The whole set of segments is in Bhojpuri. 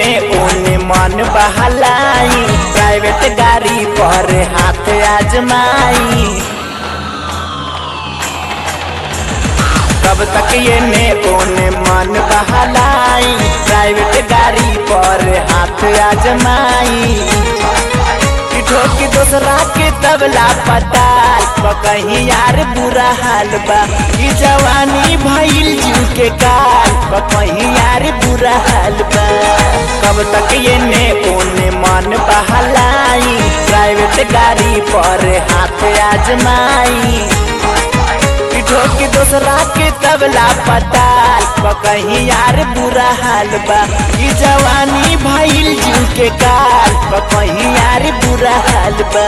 एने ओने मन बहलाई प्राइवेट गाड़ी पर हाथ आजमाई कब तक ये ने ओने मन बहलाई प्राइवेट गाड़ी पर हाथ आजमाई कि ठोकी दूसरा के तबला पताल कहीं यार बुरा हाल बा ई जवानी भइल जीव के काल कहीं यार बुरा हाल बा कब तक ये ने ओने मन बहलाई प्राइवेट गाड़ी पर हाथ आजमाई ठोकी दूसरा के तबला पताल कहीं यार बुरा हाल बा ई जवानी भइल जीव के काल कहीं यार बुरा हाल बा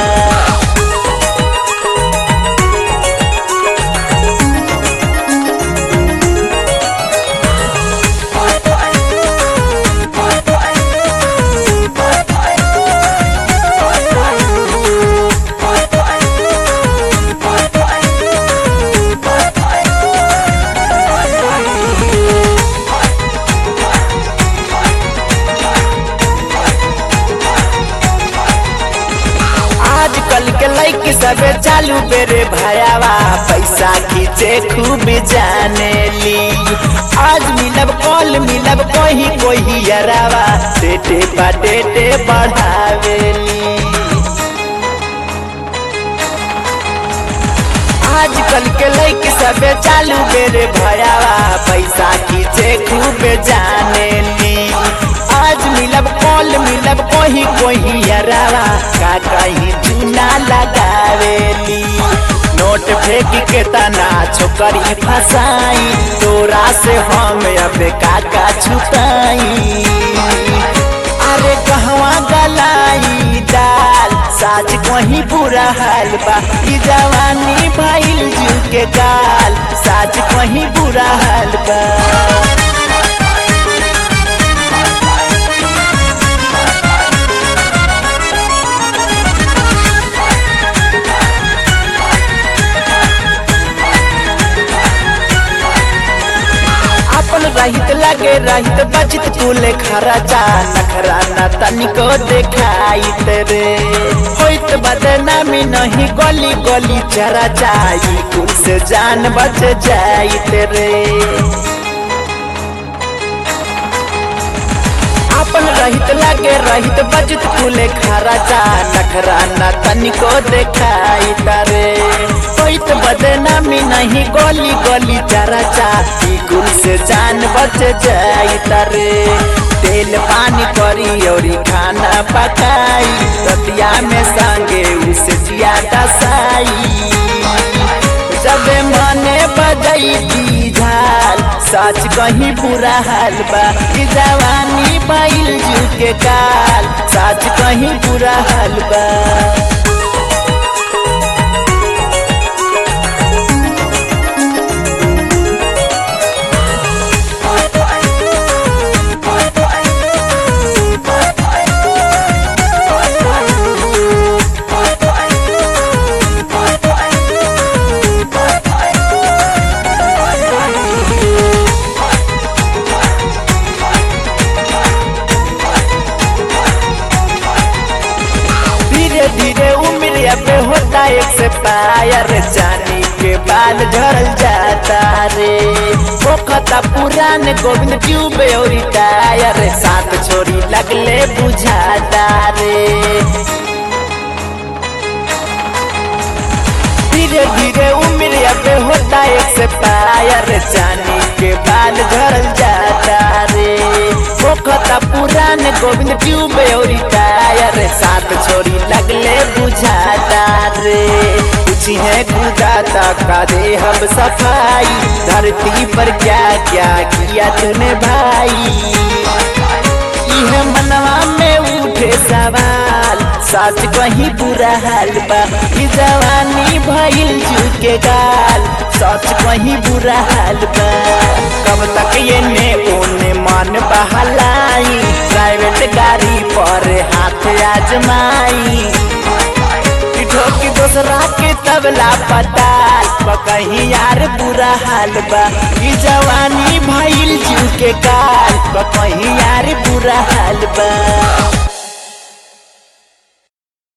आजकल के लड़की सब चालू बेरे भयावा पैसा खींचे खूब जाने ली आज मिलब कल मिलब कोही कोही यरावा डेटे पा डेटे बढ़ावेली आजकल के लड़की सब चालू बेरे भयावा पैसा खींचे खूब जाने ली आज मिलब कल मिलब कोही कोही यरावा का कहीं चूना लगावेली नोट फेंक के तना छोकरी फसाई तोरा से हम अब काका छुपाई अरे कहवा गलाई दाल साज कहीं बुरा हाल बा ई जवानी भइल जीव के गाल साज कहीं बुरा हाल बा अपन रहित लगे रहित बचित कुले खराचा नखरा न तनिको देखाई रे होइत बदनामी नहीं गली गली चरा जाई कुल से जान बच जाइत रे अपन रहित लगे रहित बचित कुले खराचा नखरा न तनिको देखाई रे होइत बदनामी नहीं गली गली चराचा ई कुल से जान बच जाई रे तेल पानी करी और खाना पकाई रतिया में संगे उसे ज्यादा साई जब मने बजैती झाल सच कहीं बुरा हाल बा ई जवानी बैल जीव के काल सच कहीं बुरा हाल बा धीरे धीरे उम्र पे होता एक से पायर जानी के बाल झड़ल जाता रे पोखता पुरान गोविंद ट्यूब और टायर साथ छोरी लगले बुझाता रे धीरे धीरे उम्र पे होता एक से पायर जानी के बाल झड़ल जाता रे पोखता पुरान गोविंद ट्यूब और टायर साथ छोरी लगले बुझाता रे कुछ है गुजाता का दे हम सफाई धरती पर क्या क्या किया तूने भाई यह मनवा में उठे सवाल सच कहीं बुरा हाल बा ई जवानी भइल जू के गाल सच कहीं बुरा हाल बा कब तक ये ने ओने मन बहलाई प्राइवेट गाड़ी पर हाथ आजमाई ठोकी दूसरा के तबला पताल कहीं यार बुरा हाल बा ई जवानी भइल जीव के काल कहीं यार बुरा हाल बा